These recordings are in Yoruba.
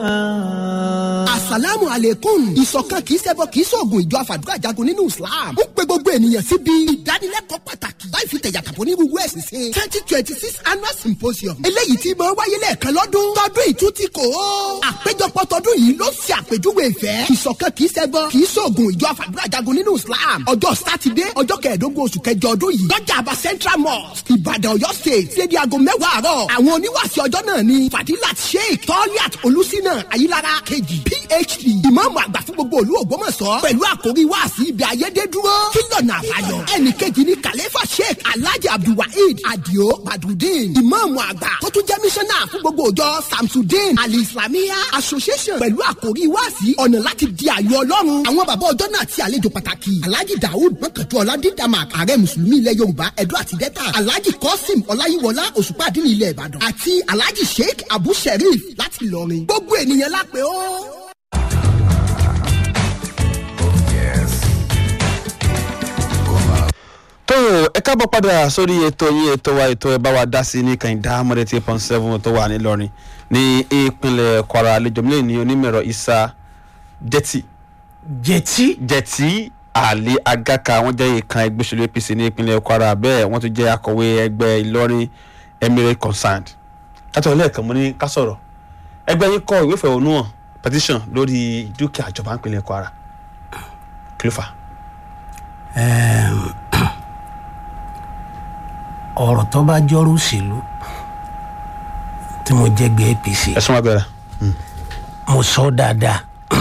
asalaamu aleykum ìṣọ̀kan kìí ṣẹbọ kìí ṣoògùn ìjọ àfàdúrà jagun nínú islam ń pe gbogbo ènìyàn síbi ìdánilẹ́kọ̀ọ́ pàtàkì láì fi tẹ̀yàtàpọ̀ ní gbogbo ẹ̀sìn ṣe twenty twenty six annual symposium eléyìí tí máa wáyé lẹ́ẹ̀kan lọ́dún tọdún ìtútì kò ó àpéjọpọ̀ tọdún yìí ló ṣe àpèjúwe ìfẹ́ ìṣọ̀kan kìí ṣẹbọ kìí ṣoògùn ìjọ àfàdúrà jagun nínú islam ọjọ́ sátidé ọjọ́ kẹẹ̀ẹ́dógún oṣù kẹjọ ọdún yìí lọ́jà àbá central mosque ìbàdàn ọ̀yọ́ state ṣé di aago mẹ́wàá àárọ̀ àwọn oníwàásí ọjọ́ náà ni fadilat sheikh toliat olùsínà ayílára kejì phd ìmáàmù àgbà fún gbogbo olú ògbómọ̀ṣọ́ pẹ̀lú àkórí wáàsí ibi ayédèdúró kílọ̀nà àbáyọ ẹnì kejì ni kàlẹ́fà sheikh alhaji abdulwaheed adio badrudeen ìmáàmù àgbà tó tún jẹ́ mísánná fún gbogbo òjọ samsudeen ali islamiyah association pẹ̀lú àkórí wáàsí ọ̀nà láti di àyọ ọlọ́run àwọn bàbá ọjọ́ náà ti àlejò pàtàkì alhaji daoud mọ́kàntú ọ̀làdídàmàk ààrẹ mùsùlùmí ilẹ̀ yorùbá ẹ̀dọ́ àti dẹ́ta alhaji kọ́sìm ọláyíwọlá òṣùpá àdínní ilẹ̀ ìbàdàn àti alhaji sheikh abu sherif láti ìlọrin gbogbo ènìyàn lápẹ́ ó. tó ẹ káàbọ̀ padà sórí ètò yín ètò wa ètò ẹ bá wa dá sí ní kàìndá mọ́dé tí pọ́n seven tó wà nílọrin ní ìpínlẹ̀ kwara àlejò mílẹ̀ ní onímọ̀ẹ̀rọ isa jẹ́tì jẹtí jẹ́tì àlè agaka wọ́n jẹ́ ìkan ẹgbẹ́ òṣèlú apc ní ìpínlẹ̀ kwara bẹ́ẹ̀ wọ́n tún jẹ́ akọ̀wé ẹgbẹ́ ìlọrin emirate concerned látọ̀ lẹ́ẹ̀kan mo ní ká sọ̀rọ̀ ẹgbẹ́ yín kọ ìwé ìfẹ̀hónúhàn petition lórí dúkìá ìjọba ìpínlẹ̀ kwara kí ló fà á. ọ̀rọ̀ tó bá jọ́rú òṣèlú tí mo jẹ́ gbé apc ẹ̀sùn wa bẹ̀rẹ̀. mo sọ dáadáa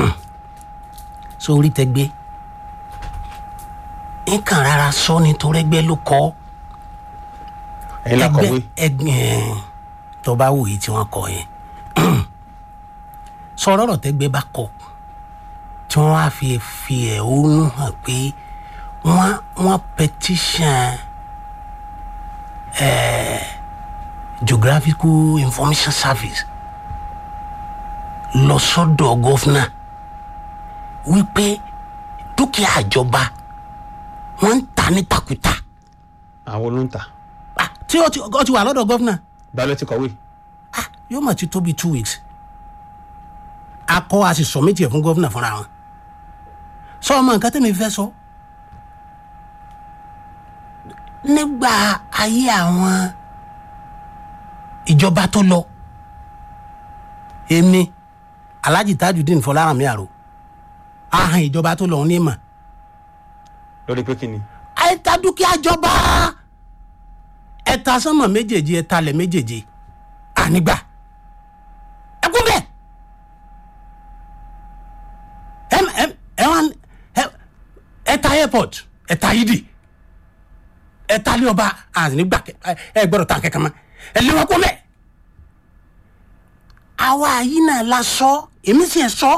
sórí tẹgbẹ́ nǹkan rárá sọ nítorí ẹgbẹ́ ló kọ́ ẹ̀yin lákọ̀wé ẹgbẹ́ tó bá wòye tí wọ́n kọ yẹn sọ̀rọ̀ ọ̀rọ̀ tẹ́gbẹ́ bá kọ tí wọ́n á fi fi ẹ̀hónú hàn pé wọ́n wọ́n petition eh, geographical information service lọ sọ́dọ̀ gọ́fúnà wípé dúkìá ìjọba wọ́n ń ta ní takuta àwọn olóńtà Ah, tí ó ti ó ti wà lọ́dọ̀ gọ́fúnà balẹ̀ ti kọ̀wé ah yóò mà ti tó bíi two weeks a kọ́ a sì sọ̀mìtì ẹ̀ fún gọ́fúnà fúnra wọn sọ ọmọ nǹkan tẹ́mi fẹ́ sọ nígbà ayé àwọn ìjọba tó lọ èmi alhaji tajudeen fọlárànmí àrò ahàn ìjọba tó lọ ní mà lórí pé kí ni. ẹ̀ta dúkìá jọba ẹ̀ta sánmọ̀ méjèèjì ẹ̀ta lẹ̀ méjèèjì ànígbà ẹkún bẹ́ẹ̀ ẹm ẹm ẹwọn ẹ̀ta airport ẹ̀ta yídì ẹ̀ta lé ọba ànígbà ẹ gbọ́dọ̀ tà kẹ́kẹ́ mọ́ ẹ lé wọn kún bẹ́ẹ̀ àwa yìí náà la sọ èmi sì ẹ sọ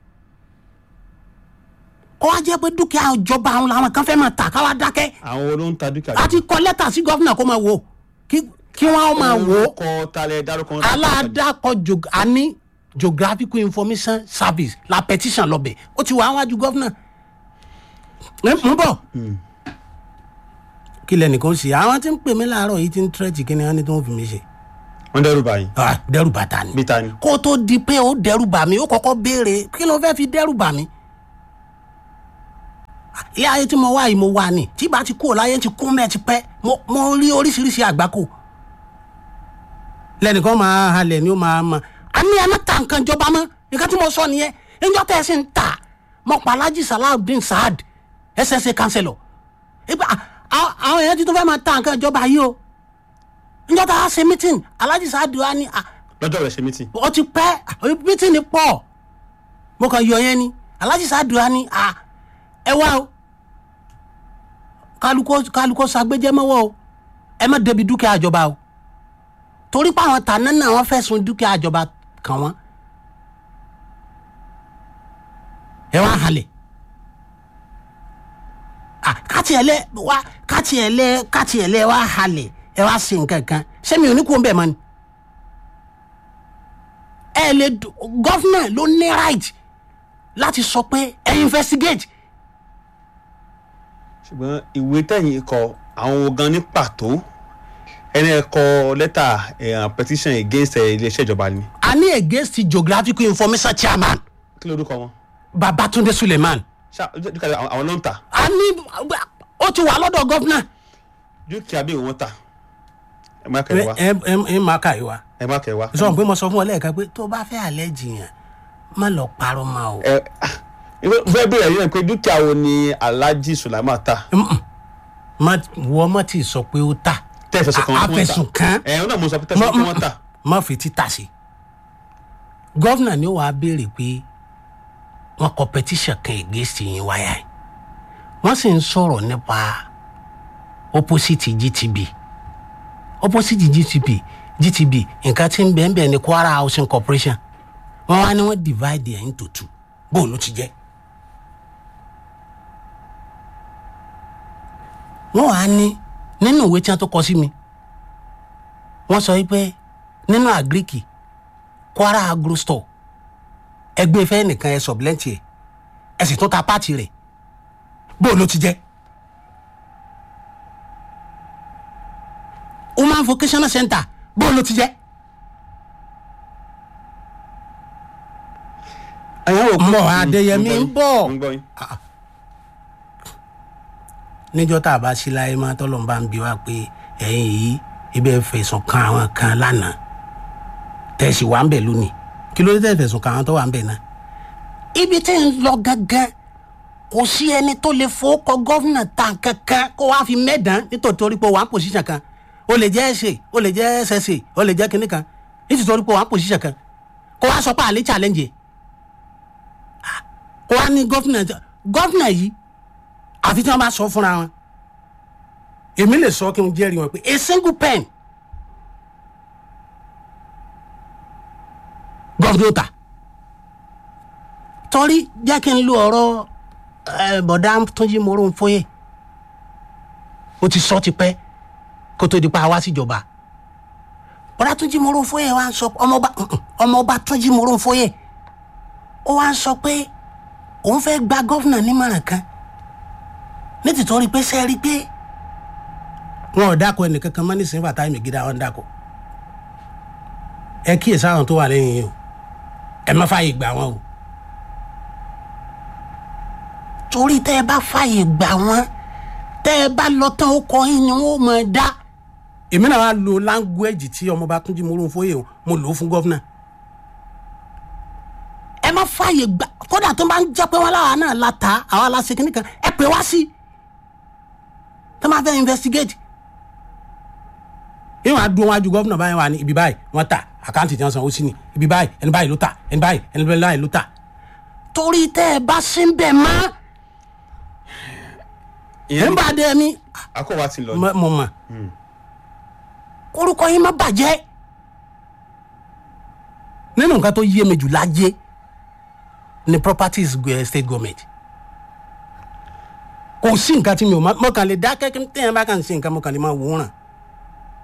kọ́ wá jẹ́ pé dúkìá ìjọba àwọn làwọn kan fẹ́ máa tà káwá dákẹ́ àwọn olóńtà dúkìá. a ti kọ lẹ́tà sí gọ́fìnà kó máa wò kí kí wọ́n máa wò ó kọ talẹ̀ dárúkọ. aládàkọ jog àní geographical information service la petition lọ́bẹ̀ ó ti wà áwájú gọ́fìnà ẹ mú bọ̀ kí lẹ́nìkan ṣe àwọn tí ń pè mí láàárọ̀ yìí ti ń tẹ́rẹ̀tì kí ni wọ́n ní tó ń fi mí ṣe wọ́n dẹ́rù báyìí. Ah, dẹ́rù bàtà ni bí ta ni. kó tó di pé ó dẹ́rù bà mí ó kọ́kọ́ béèrè kí ló fẹ́ fi dẹ́rù bà mí ilé ayé tí mo wá yìí mo wà ní tí bá ti kú ò láyé ti kún mẹ́ẹ̀ ti pẹ́ mo mo rí oríṣiríṣi àgbákò lẹ́nìkan máa halẹ̀ ni ó máa ma a ní ẹ má ta nǹkan jọba mọ́ nǹkan tí mo sọ nìyẹn ẹjọ́ tẹ́ ẹ sì ń ta mo pa alhaji salawudeen saad ssa councillor ìgbà à- àwọn èèyàn ti tún fẹ́ máa ta nǹkan ìjọba yìí o ẹjọ́ tá a ṣe meeting alhaji saad wa ni ah, lọ́jọ́ rẹ̀ ṣe mítì. ó ti pẹ́ meeting ni pọ̀ mo kàn yọ yẹn ni alhaji saad wa ni ah, ẹ wá o kálukó kálukó sagbéjẹ mọ́wọ́ o ẹ má débi dúkìá ìjọba o torí pé àwọn tàná náà wọ́n fẹ̀sùn dúkìá ìjọba kàn wọ́n ẹ wá halẹ̀ ah káti ẹ lẹ wá káti ẹ lẹ káti ẹ lẹ wá halẹ̀ ẹ wá sí nǹkan kan sẹ́mi ò ní kó ń bẹ̀ mọ́ ni ẹ lè gọ́fúnà ló ní right láti sọ pé ẹ investigate ṣùgbọ́n ìwé tẹ̀yìn kọ àwọn wo gan ní pàtó ẹni ẹ kọ lẹ́tà eh, petition against eh, iléeṣẹ́ ìjọba ni. a a ní against geographical information chairman kí ló dúkọ wọn babatunde suleiman ṣá dúkìá àwọn àwọn ló ń tà a ní ó ti wà lọ́dọ̀ gọ́fúnà dúkìá bí wọn tà ẹ má kẹ́ ẹ wá ẹ ẹ ẹ máa kà yìí wa ẹ má kẹ́ ẹ wá. sọ pé mo sọ fún ọ lẹ́ẹ̀kan pé tó bá fẹ́ àlẹ́ jiyàn má lọ parọ́ ma o. ẹ ah, fẹ́ bẹ̀rẹ̀ yín pé dúkìá wo ni alhaji sulaiman ta má wọ́n má ti sọ pé ó tà tẹ́ ẹ fẹ̀sùn kan A- wọ́n ta afẹ̀sùn kàn. ẹ ọ náà mo sọ pé tẹ́sán kí wọ́n ta má fi títà sí. gọ́vnà ni ó wàá béèrè pé wọ́n kọ petition kan against yín wáyà yìí wọ́n sì ń sọ̀rọ̀ nípa opposite gtb opposite gtb gtb nǹkan tí ń bẹ́ẹ̀ bẹ́ẹ̀ ni kwara housing corporation wọ́n wá ní wọ́n divide ẹ̀ into two bóun ló ti jẹ́. wọ́n wá ní nínú ìwé tí wọ́n tó kọ sí mi wọ́n sọ wípé nínú àgíríkì kwara agro store ẹgbẹ́ ìfẹ́ nìkan ẹ sọ̀bìlẹ́ǹtì ẹ̀ ẹ sì tún ta páàtì rẹ̀ bóun ló ti jẹ́. human vocational center bóun ló ti jẹ́. ẹ̀yàn wò ń bọ̀ adéyẹmí ń bọ̀ ń gbọ́ yín níjọ́ tá a bá sí láyé máa tọ́lọ̀ ń bá ń bi wá pé ẹ̀yin yìí ibẹ̀ fẹ̀sùn kan àwọn kan lánàá tẹ̀sí wà ń bẹ̀ lónìí kí ló dé tẹ̀ fẹ̀sùn kan àwọn tó wà ń bẹ̀ náà. ibi tí ń lọ gángan kò sí ẹni tó lè fowókọ gọ́fìnà ta kankan kó wá fi mẹ́dàn nítorí pé wà ń pòṣíṣàn kan o lè jẹ́ ẹ̀ṣẹ̀ o lè jẹ́ ẹ̀ṣẹ̀ṣẹ̀ o lè jẹ́ kinní kan nítorí pé wà ń pòṣíṣàn kan kó wá sọ pé àlè challenge ẹ̀. Ah, kó wá ní gọ́fìnà gọ́fìnà yìí àfi tí wọn bá sọ fúnra wọn èmi lè sọ kí n jẹ́rìí wọn pé a single pen gọ́fúdọ́tà torí jẹ́ kí n lu ọ̀rọ̀ ẹ, bọ̀dá túnjí moro ń fóyè ó ti sọ tipẹ́ kó tó di pa wá síjọba bọ̀dá túnjí moro ń fóyè wá ń sọ ọmọọba ọmọọba túnjí moro ń fóyè ó wá ń sọ pé òun fẹ́ gba gọ́fúnà nímọ̀ràn kan ní tìtorí pé ṣe rí pé wọn ò dáko ẹnìkankan mọ́ nísìnyí bàtà ìmìgídà wọn dáko ẹ kíyèsí àwọn tó wà lẹ́yìn yìí o ẹ má fààyè gbà wọn o torí tẹ́ ẹ bá fààyè gbà wọn tẹ́ ẹ bá lọ tán ó kọ yín ni wọn ò mọ̀ ẹ́ dá. èmi náà wá lo láńgúẹ́jì tí ọmọọba túnjí mo ló ń fóyè o mo lò ó fún gọ́fúnà ẹ má fààyè gbà kódà tó bá ń jẹ́ pé wọn láwa náà la ta àwa la ṣe kíní kan ẹ pè wá sí i tó máa fẹ́ investigate. ìwọ̀n àdúró wájú gómìnà báyìí wà ní ibi báyìí wọ́n ta àkáǹtì tí wọ́n san ó sí ni ibi báyìí ẹni báyìí ló ta ẹni báyìí ẹni báyìí ló ta. torí tẹ́ ẹ bá sí ń bẹ̀ mọ́ ẹ̀ ń bá dé mi akọ́wà ti lọ mo mọ̀ orúkọ yín má bàjẹ́ nínú nǹkan tó yé mi jù láyé ni properties eh, state government kò sí nǹkan tí mi ò má mo kàn lè dákẹ́ kí n tẹ̀yìn bá kàn sí nǹkan mo kàn lè máa wòran